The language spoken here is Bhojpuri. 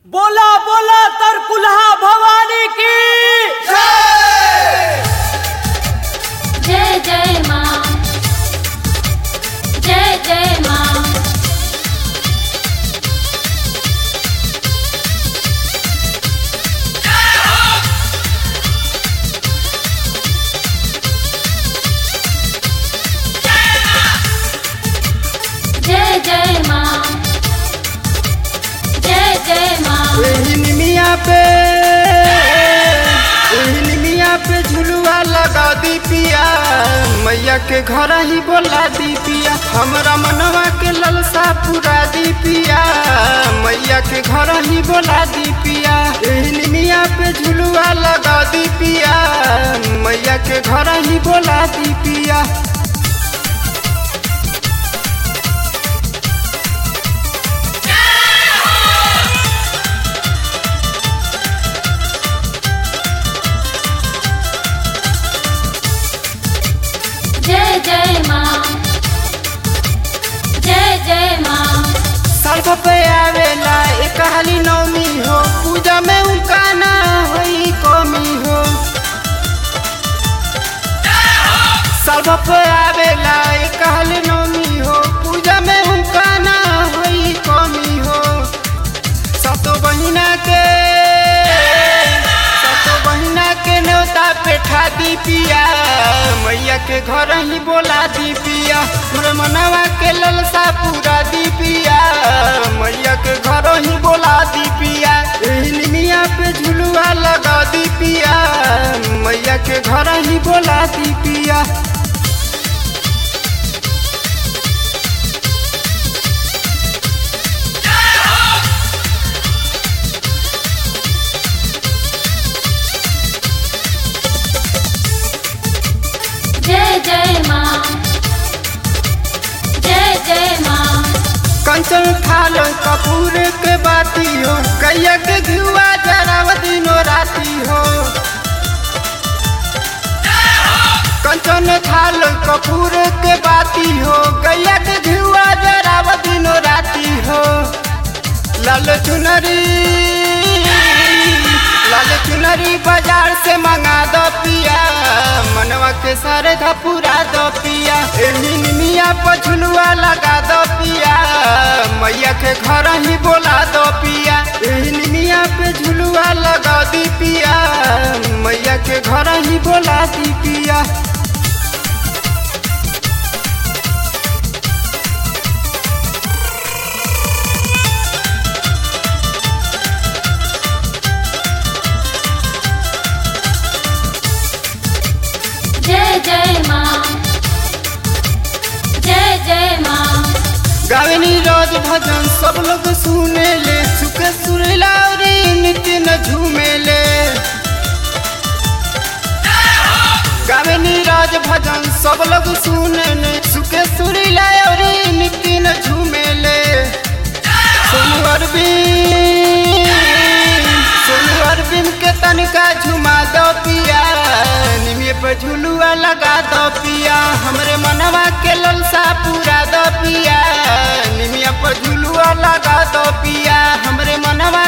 बोला बोला तरकुलहा भवानी की जय जय माँ जय जय माँ जय जय माँ जय जय माँ एही निमिया पे एही निमिया पे झुलुआ लगा दी पिया मैया के घर ही बोला दी पिया हमरा मनवा के ललसा पूरा दी पिया मैया के घर ही बोला दी पिया एही निमिया पे झुलुआ लगा दी पिया मैया के घर ही बोला दी पिया जय जय माँ जय जय माँ सर्फ पे आवेला एक हाली नौमी हो पूजा में उनका ना होई कमी हो सर्फ पे आवेला एक हाली नौमी हो पूजा में उनका ना होई कमी हो सतो बहिना के सतो बहिना के न्योता पे ठा दी पिया मैया के घर ही बोला दी पिया मोर मनवा के ललसा पूरा दी पिया मैया के घर ही बोला दी पिया एही निमिया पे झुलुआ लगा दी पिया मैया के घर ही बोला दी पिया जय जय माँ जय जय माँ कंचन थाल कपूर के बाती हो कैया के घुआ जराव दिनो राती हो कंचन थाल कपूर के बाती हो गैया के घुआ जराव दिनो राती हो लाल चुनरी लाल चुनरी बाजार से मंगा दो पिया मनवा के सारे पूरा दो पिया एही निमिया पछुलुआ लगा दो पिया मैया के घर ही बोला दो पिया एही निमिया पे झुलुआ लगा दी पिया मैया के घर ही बोला दी पिया जय जय माँ जय जय माँ गावनी रोज भजन सब लोग सुने ले सुखे सुरलावरी नित्य न झूमे ले गावनी रोज भजन सब लोग सुने ले सुखे सुरलावरी नित्य न झूमे ले सोनू अरविंद सोनू अरविंद के तनिका झुमा दो पिया निमिये पे झुलुआ लगा दो पिया हमरे मनवा के ललसा पूरा दो पिया निमिया पर झुलुआ लगा दो पिया हमरे मनवा